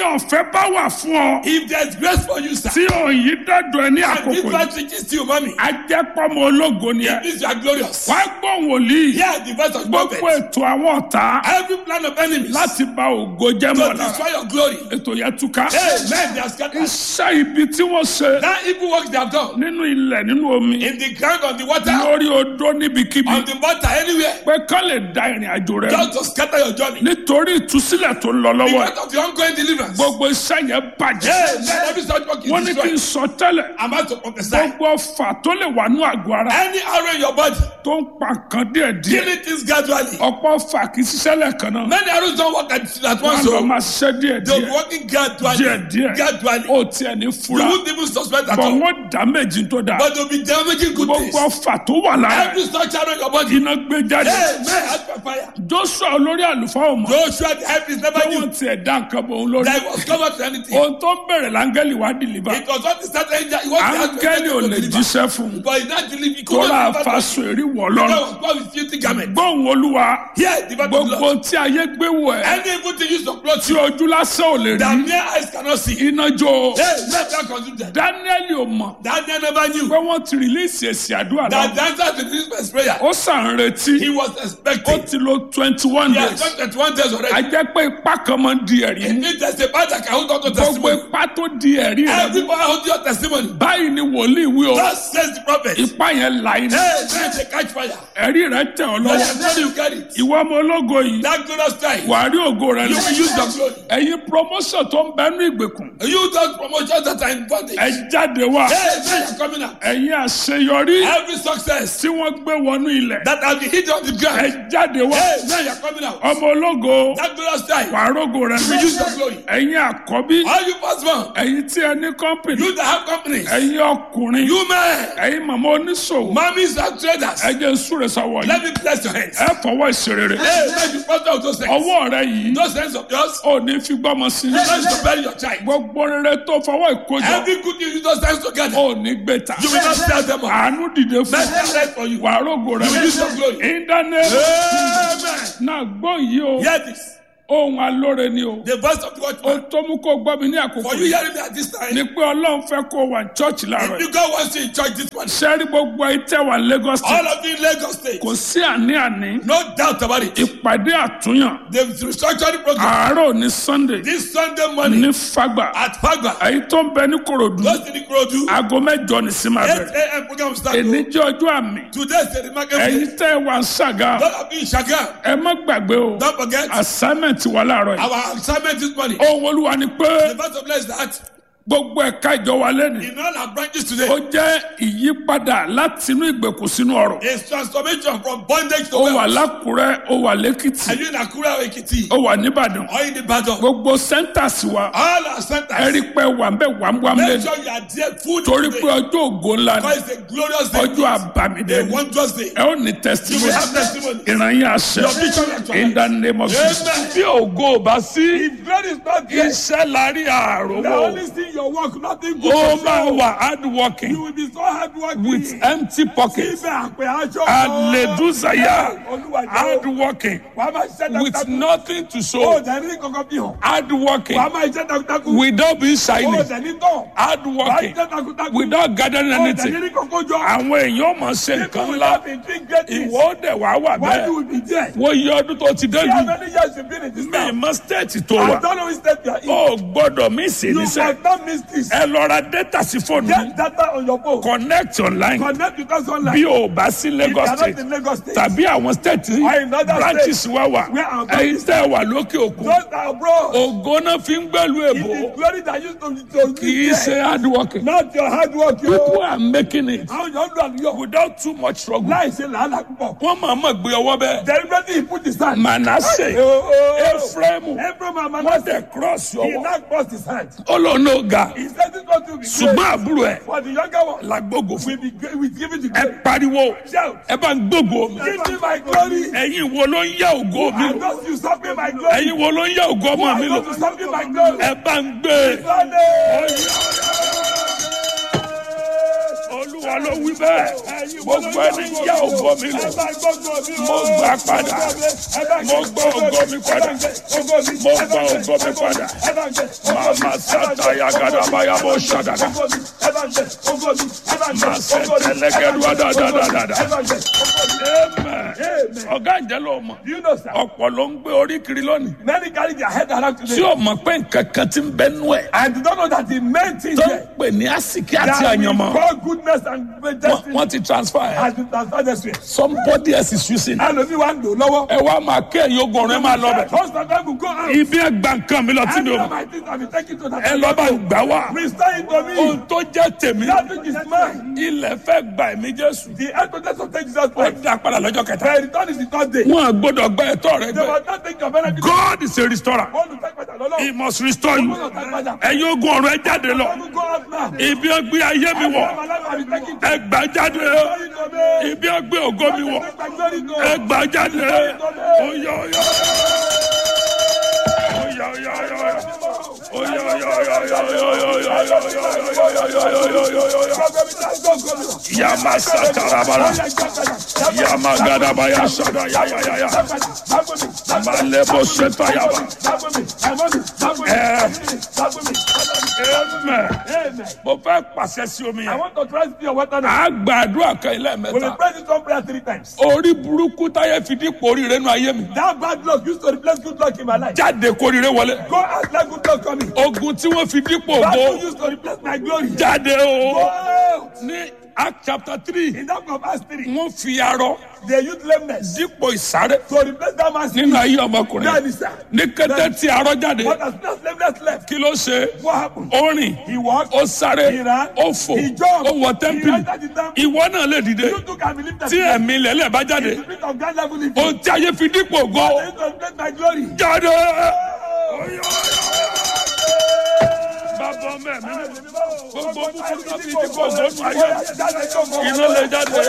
ọ̀fẹ́ bá wà fún ọ If there's grace for you, sir, tí òyìn dẹ́dọ̀ ẹ ní and this àkókò yìí man reaches to you, mommy, ajẹ́pọ̀mọ ológo ni ẹ it means you are glorious. wá gbọ́ wòlíì Hear the voice of gbogbo prophet. ètò àwọn ọ̀tá Every plan of enemies láti ba ògo jẹ́ to mọ́ lára destroy your glory. ètò yẹn túká Amen. They are scattered. iṣẹ́ ibi tí wọ́n ṣe That evil work they have done nínú ilẹ̀ nínú omi in the ground, on the water, lórí odó níbikíbi on the water, anywhere, pé kán lè da ìrìn àjò rẹ just to scatter your journey. nítorí ìtúsílẹ̀ tó ń lọ lọ́wọ́ ẹ̀. Because of the ongoing deliverance. gbogbo iṣẹ́ yẹn bàjẹ́ Amen. Every such work wọ́n is ní kí n destroyed. sọ tẹ́lẹ̀ I'm about to prophesy. gbogbo ọfà tó lè wà ní àgọ́ ara Any arrow in your body, tó ń pa nǹkan díẹ̀ kill díẹ̀ it is gradually. ọ̀pọ̀ ọfà kì í ṣiṣẹ́ lẹ́ẹ̀kan náà Many arrows don't work at, at wọ́n once. lọ So máa ṣiṣẹ́ díẹ̀ they'll be díẹ̀ working gradually. díẹ̀ díẹ̀ Gradually. ó tiẹ̀ ní You fura won't even suspect at bọ̀ all. wọ́n dá méjì tó dáa But they'll be damaging good things. gbogbo ọfà tó wà lára Every such arrow in your body. iná gbé jáde Amen. As per fire. joshua olórí àlùfáà ọmọ Joshua the help is never pé new. wọ́n tiẹ̀ dá nǹkan bọ̀ òun lórí That he was covered to anything. ohun tó ń bẹ̀rẹ̀ láńgẹ́lì wá dìlíbà It was not the start angel. It was the áńgẹ́lì ò lè jíṣẹ́ fún un But he not deliver. He tó could rà not deliver. faṣọ èrí wọ̀ That lọ́rùn was God with filthy garment. gbóhùn olúwa Here, the battle gbogbo blood. tí ayé gbé wọ̀ ẹ́ Any evil thing used to clothe tí you ojú lásán ò lè that rí mere eyes cannot see. iná jó Hey, let that consume them. dáníẹ́lì ò mọ̀ Daniel never knew pé wọ́n ti rìlíìsì èsì àdúrà that náà the answer to this man's prayer. ó sàn retí He was ó expecting. ti lo twenty one He has days done 21 days a already. jẹ́ pé ipá kan máa ń di ẹ̀rí It mú means there's a part that can hold on to gbogbo testimony. ipá tó di ẹ̀rí rẹ̀ mú Everybody hold your testimony. báyìí ni wòlíì wí o Thus says the prophet. Hey, ipá yẹn là iná let the catch fire. ẹ̀rí rẹ̀ tẹ̀ ọ́ Let lọ́wọ́ them know you carry it. ìwọ ọmọ ológo yìí That glorious time. wàá rí ògo rẹ̀ You lọ will use your glory. ẹ̀yin promotion tó ń bẹ́nu ìgbèkùn You those promotions that are in bondage. ẹ jáde wá Hey, man, you're coming out. ẹ̀yin àṣeyọrí Every success tí wọ́n gbé wọnú ilẹ̀ that has been hidden on the ẹ ground. jáde wá Hey, man, you're coming out. ọmọ ológo That glorious time. wàá rógo rẹ̀ You will use your glory. ẹ̀yin àkọ́bí All you firstborn. ẹ̀yin tí ẹ ní kọ́mpìnì You that have companies. ẹ̀yin ọkùnrin You men. ẹ̀yin màmá oníṣòwò Mommies and traders. ẹ jẹ́ súre sọ́wọ́ yìí Let me bless your hands. ẹ fọwọ́ ìṣerere Hey, let me prosper with those hands. ọwọ́ rẹ yìí Those hands of yours. ò ní fi gbọ́mọ sí i Let to bury your child. gbogbo rere tó fọwọ́ ìkójọ Every good news you those hands together. ò ní gbé ta You will not tell them all. àánú dìde fún Let them right for you. wàá rógo rẹ You will use your glory. ìdáná Amen. náà gbọ́ yìí o Hear this. ohun alóore ni o The voice of the ó watchman. tó mú kó gbọ́ mi ní àkókò For you yìí hearing me at this time. ni pé ọlọ́run fẹ́ kó wà ní chọ́ọ̀chì láàárọ̀ yìí If God wants you in church this morning. sẹ́rí gbogbo ìtẹ́ wà Lagos All State of you in Lagos State. kò sí àní-àní No doubt about it. ìpàdé àtúnyàn The restructuring program. àárọ̀ ní Sunday This Sunday morning ní Fagba at Fagba. èyí tó ń bẹ ní Kòròdú Those in the Krodu. aago mẹ́jọ ní sí máa 8 bẹ̀rẹ̀ a.m. program start. èní jẹ́ ọjọ́ àmì Today is the remarkable ẹ̀yin day. tẹ́ ẹ wà ń ṣàgá Those of you in Shagam. ẹ má gbàgbé o Don't forget. assignment wà láàárọ̀ yìí Our assignment this morning. ohun olúwa ni pé The verse of bless that gbogbo ẹ̀ka ìjọ wa lẹ́nu in all our branches today ó jẹ́ ìyípadà láti inú ìgbèkùn sínú ọ̀rọ̀ is transformation from bondage to ó wà wealth. lákùrẹ́ ó wà lẹ́kìtì Are you in Akura or Ekiti? ó wà nìbàdàn Or in the battle? gbogbo centers wa All our ẹ centers. rí pé wà ń bẹ wàmúwàm Make lẹ́nu sure you are there full torí today. pé ọjọ́ ògo ńlá ni Because it's a glorious day. ọjọ́ àbàmìdẹ A ni wondrous day. ẹ ó ní You testimony will have testimony. ìrànyìn àṣẹ Your vision actualized. in the name of Jesus. Amen. bí ògo ò bá sí If God is not there, iṣẹ́ lárí the àròwọ̀ only thing your work, nothing good. ó to máa show. wà hard working You will be so hard working. with empty pockets Ibẹ̀ àpè aṣọ. hallelujah Olúwa hard jẹ́ working wàá máa ṣiṣẹ́ with takuntakun. nothing to Ó show dẹ̀ ní kankan bí hàn. hard working Wàá máa ṣiṣẹ́ takuntakun. without being Ó shiny dẹ̀ ní tán. hard Wàá working ṣiṣẹ́ takuntakun. without gathering Ó dẹ̀ anything ní kankan jọ. àwọn èèyàn mọ̀ ṣe nǹkan People ńlá have been doing great things. ìwọ ó dẹ̀ wá wà Why you bẹ́ẹ̀ will be there? wọ́n yí ọdún tó ti dé How yìí many years you been in this mi town? mọ stéètì tó I wà don't know which state you are in. ó gbọ́dọ̀ mí sí You níṣẹ́ must not miss this. ẹ lọ ra data sí fóònù yìí Get data on your phone. connect online Connect with us online. bí o bá sí If you Lagos are not state in Lagos State. tàbí àwọn state Or in other branches wa wà Where our ẹ̀yin tẹ́ wà lókè òkun Those that are abroad. ògo náà fi ń gbẹ́lu It èbó is glory that used to to kì í ṣe hard working Not your hard work, people yo. are making it Àwọn yóò lọ àlùyọ. without too much struggle Láì ṣe làálàá púpọ̀. wọ́n máa mọ̀ gbé ọwọ́ bẹ́ẹ̀ Deliberately he put his hand. Manasseh Oh, oh. Ephraim Ephraim and wọ́n Manasseh. tẹ̀ cross He ọwọ́ now crossed his hand. ó lọ ní ọ̀gá He said this one to be ṣùgbọ́n great. àbúrò ẹ̀ For the younger one, làgbógo fún we be great. We give it to ẹ glory. pariwo Shout. ẹ bá ń gbógo mi Give me my glory. ẹ̀yin wo ló ń yá ògo mi I lò thought you stop me my glory. ẹ̀yin wo ló ń yá ògo ọmọ mi I lò thought you stop me my glory. ẹ bá ń gbé Sunday. olúwa ló wí bẹ́ẹ̀ gbogbo ẹni yá ògo mi lò mo gbà padà mo gbà ògo mi padà mo gbà ògo mi padà màmá sátá yagadabaya bó ṣàdàdà màá sẹ tẹlẹgẹdù àdàdàdàdà amen ọ̀gá ìjẹ́ ló mọ̀ You know, sir. ọ̀pọ̀ ló ń gbé orí kiri lónìí Many carry their head around tí today o mọ̀ pé nǹkan kan ti ń bẹ nú ẹ̀ and they don't know that the main thing tó ń here pè ní àsìkí àti that we àyànmọ́ call goodness and Wọ́n- destiny wọ́n ti transfer ẹ̀ has been transferred this way. somebody else is using it. ẹlòmíì wa ń lò lọ́wọ́. ẹ wá máa kẹ́ ẹ̀yìn ogun ọ̀rẹ́ máa lọ bẹ̀. husband and wife will go out. ibi ẹgbà nǹkan mi lọ tí mi ò Any of mọ̀ my things have been taken to that. ẹ lọ bá ń gbà wá. Restore it to ohun me. tó jẹ́ tèmi That which is mine. ilẹ̀ fẹ́ gba ẹ̀mí jésù. The headquarters of Jesus ó Christ. dá padà lọ́jọ́ kẹta. The return is the third day. wọn à gbọ́dọ̀ gba ẹ̀tọ́ rẹ They gbẹ. will not take your benefit. God is a restorer. Olùtẹ́gbẹ̀dà he lọ́lọ́. must restore you. Olùtẹ́gbẹ̀dà. ẹ̀yin ogun ọ̀rọ̀ ẹ jáde lọ. Olùtẹ́gbẹ̀dà go out now. ibi ẹ gbé ayé mi wọ̀ My life has been taken to ẹ gbà jáde. Glory to me. ibi ẹ gbé ògo mi wọ̀ Take my glory to ẹ gbà jáde. Oya oya. Oya oya oya oya. Oya oya oya oya oya oya oya oya oya oya oya oya oya oya. Yama satarabara. Yama gadabaya sada ya ya ya ya. Malebo seta yaba. Amen. Mo fẹ́ pàṣẹ sí omi I yẹn. want to try to be your water now. A gbàdúrà kan ilé We will mẹ́ta. pray this one prayer three times. Orí burúkú táyé fi dípò oríire nù ayé mi. That bad luck used to replace good luck in my life. Jáde kóríire wọlé. Go out like good luck coming. Ogun tí wọ́n fi dípò Bad luck ògo. used to replace my glory. Jáde Go o. out. Ní Act chapter three, In that of Acts 3, wọ́n fi arọ they used lameness dípò ìsáré to replace that man's nínú ayé That ọmọkùnrin. is sir. Ní kété tí arọ jáde, But as soon as lameness left, kí ló ṣe? what happened? Ó rìn, He walked. ó sáré, He ran. ó fò, He jumped. ó wọ He tẹ́ḿpìlì. entered the temple. Ìwọ náà lè dìde. You too can believe that. Tí ẹ̀mí lẹ́lẹ̀ bá jáde, The spirit of God level in you. ohun tí ayé fi dípò ògo. They used to replace my glory. Jáde! Bàbá ọmọ ẹ̀mí mímọ́. Gbogbo búburú náà fi dípò ògo nù ayé. Iná lè jáde.